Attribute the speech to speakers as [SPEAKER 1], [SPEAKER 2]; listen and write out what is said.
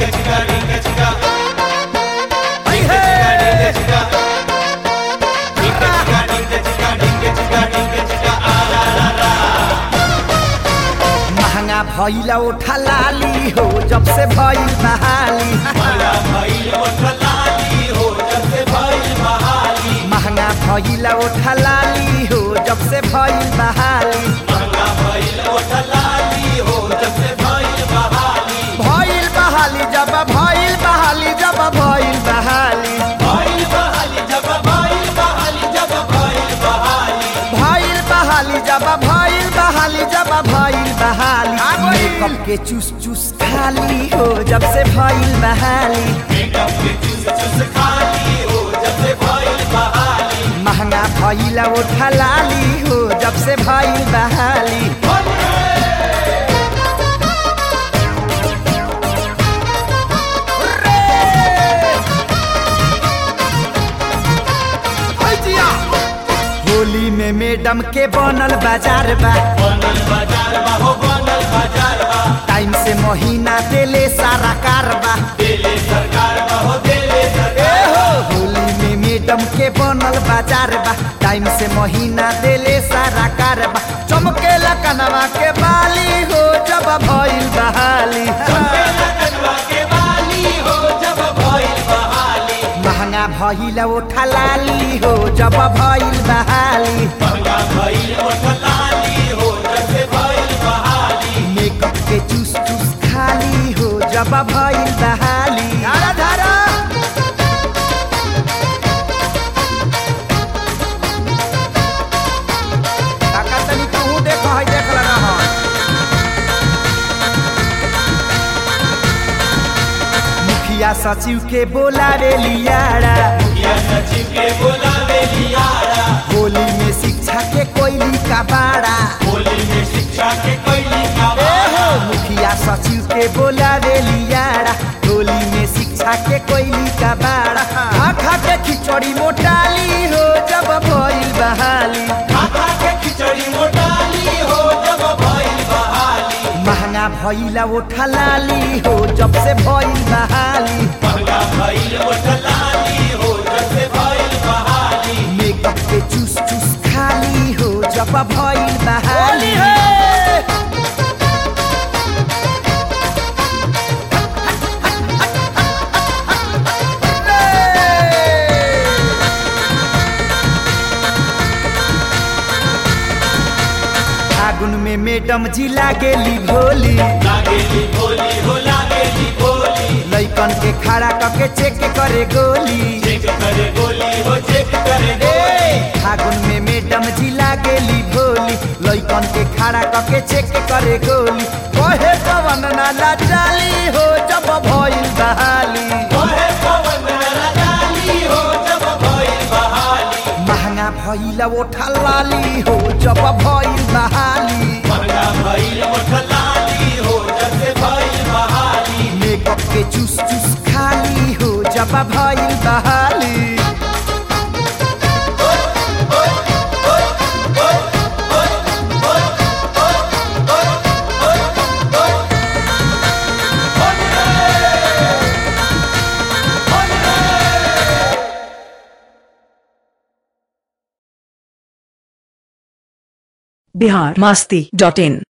[SPEAKER 1] महंगा भैला उठा लाली हो जब से भइल बहाली महंगा भैला उठा लाली हो जब से भइल बहाली भइल बहाली जब भइल बहाली जब भइल बहाली भइल बहाली जब भइल बहाली जब भइल बहाली मेकअप के चूस चूस खाली हो जब से भइल बहाली महंगा भइला उठा लाली हो जब से भइल बहाली होली में मैडम के बनल बाजार बा टाइम से महीना देले सारा कारबा ए हो होली में मैडम के बनल बाजार बा टाइम से महीना देले सारा कारबा चमकेला कनवा के बाली हो जब भइल बहाली महंगा भइल उठा लाली हो जब भइल बहाली मेकअप के चूस चूस खाली हो जब भइल बहाली धारा धारा काका तनी तू देख है देख लगा है मुखिया सचिव के बोलावे लियारा होली में शिक्षा के कोयली का बाड़ा ए हो मुखिया सचिव के बोलावे लियारा होली में शिक्षा के कोयली का बाड़ा खा खा के खिचड़ी मोटाली हो जब भइल बहाली महंगा भइला उठा लाली हो जब से भइल बहाली मेकअप के चूस चूस खाली हो जब भइल बहाली फागुन में मैडम जी लागेली भोली लैकन के खड़ा करके चेक करे गोली ए, फागुन में मैडम जी लागेली भोली लैकन के खड़ा करके चेक करे गोली कहे पवन नाला चाली हो जब भइल बहाली महंगा भइल उठा लाली हो जब भइल बहाली मेकअप के चूस चूस खाली हो जब भइल बहाली
[SPEAKER 2] बिहार मास्ती डॉट इन